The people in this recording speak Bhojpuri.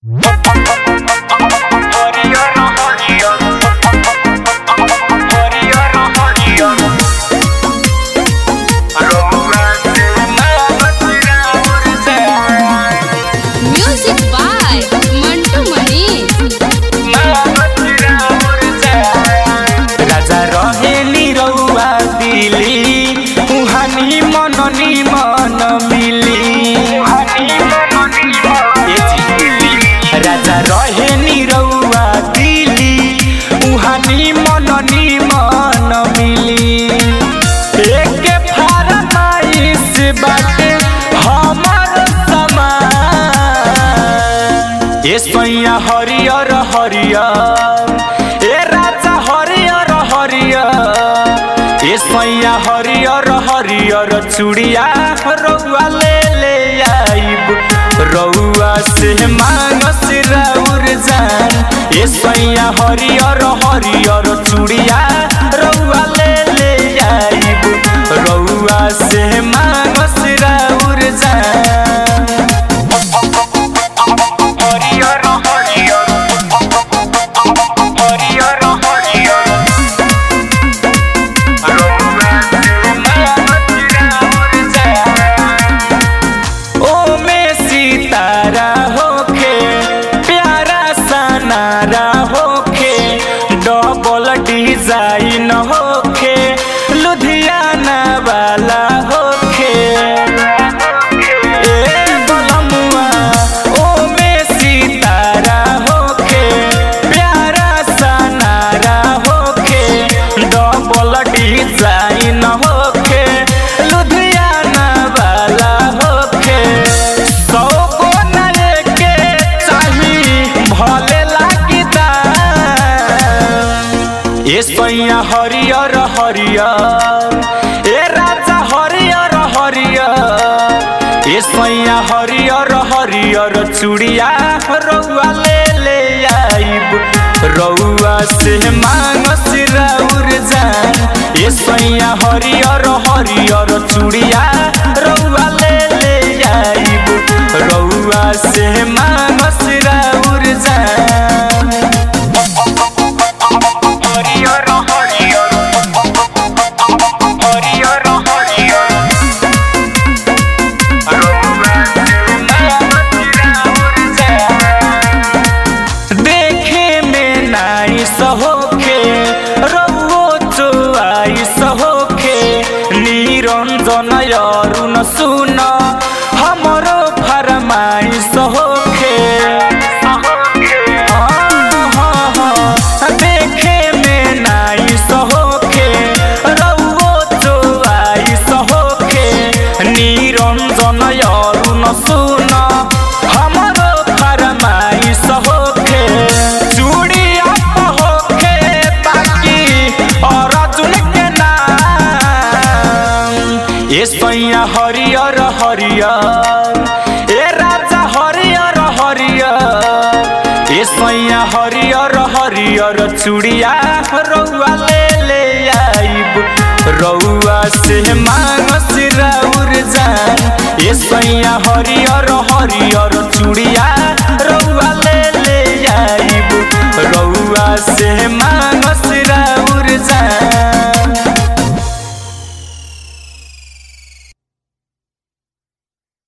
Music by Mantu Mani. राजा रहे निरौआ दिली उहानी मन निमन मिली ए जी। राजा रहे निरौआ दिली उहानी मन निमन मिली एक फरमाइश बाटे हमर समान ए सैया हरियर हरियर ए राजा हरियर हरियर ए सैया हरियर हरियर चुड़िया रउआ ले ले आइब रउआ से मांगस राउर जान ए सैया हरियर हरियर चुड़िया रउआ ले ले आइब रउआ से मांगस राउर जान हरियर हरियर हरियर हरियर ओमे सितारा होखे प्यारा सनारा होखे डबल डिजाइन होखे लुधियाना वाला होखे ए बलमुआ ओमे सितारा होखे प्यारा सनारा होखे डबल डिजाइन होखे लुधियाना वाला होखे सौ को नए के चाही भले लागी दाम ए सैया हरियर हरियर ए राजा हरियर हरियर ए सैया हरियर हरियर चुड़िया रउआ ले ले आइब रउआ से मांगस राउर जान ए सैया हरियर हरियर चुड़िया रउआ ले ले आइब रउआ से मांगस राउर जान हरियर हरियर हरियर हरियर देखे में नाइस होखे रउओ चोआइस होखे निरंजन अरुण सुन हमरो फरमाइश होखे देखे में नाइस होखे रउओ चोआइस होखे निरंजन अरुण सुन हमरो फरमाइश होखे चूड़िया होखे बाकी अर्जुन के नाम ए सैया हरियर हरियर ए राजा हरियर हरियर ए सैया हरियर हरियर चूड़िया रउआ ले ले आइब रउआ से मांगस राउर जान ए सैया हरियर हरियर चूड़िया रउआ ले ले आइब रउआ से मांग